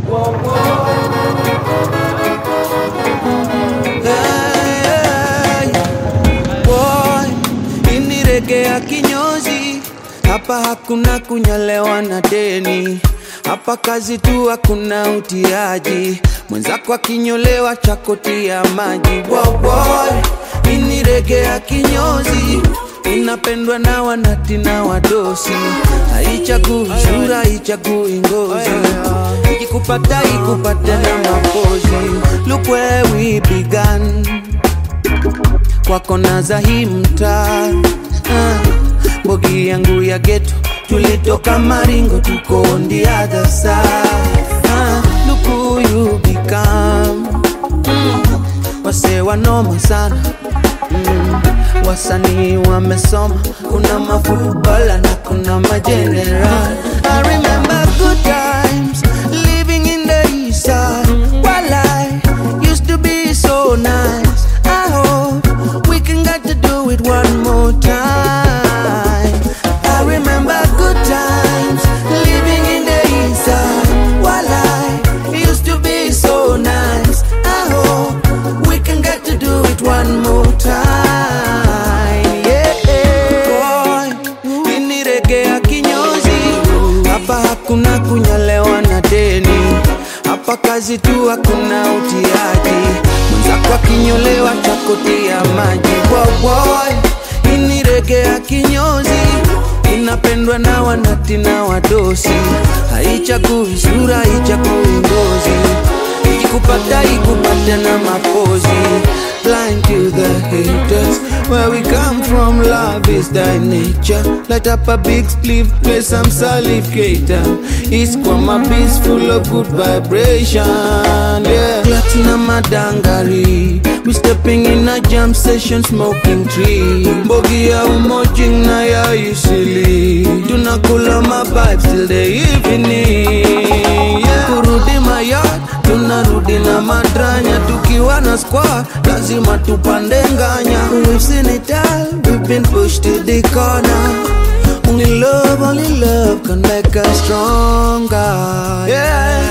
Hey, boy, ini rege ya kinyozi hapa hakuna kunyalewa na deni hapa kazi tu hakuna utiaji mwenzako akinyolewa chakotia maji wow, boy, ini rege ya kinyozi inapendwa na wanati na wadosi haichagui sura haichagui ngozi ikikupata ikupate na mapozi look where we began kwa kona za hii mtaa ah, bogi yangu ya geto tulitoka maringo tuko on the other side ah, look who you become mm, wase wanoma sana mm, wasanii wamesoma kuna mafutbola na kuna majeneral I remember good times living in the east side while I used to be so nice I hope we can get to do it one more time I remember good times living in the east side while I used to be so nice I hope we can get to do it one more time yeah boy ini rege ya kinyozi hapa hakuna kunyalewa na deni hapa kazi tu hakuna utiaji mwenzako akinyolewa chakotia maji boboy ini rege ya kinyozi inapendwa na wanati na wadosi haichagui sura haichagui ngozi ikikupata ikupate na mapozi blind to the haters where we come from love is thy nature light up a big spliff play some salicator it's kwama beats full of good vibration yeah platinum madangari we stepping in a jam session smoking tree mbogi ya umojing na ya isili tunakula ma vibes till the evening yeah. kurudi mayard tunarudi na madranya tukiwa na squad lazima tupande nganya we've seen it all we've been pushed to the corner only love only love can make us stronger yeah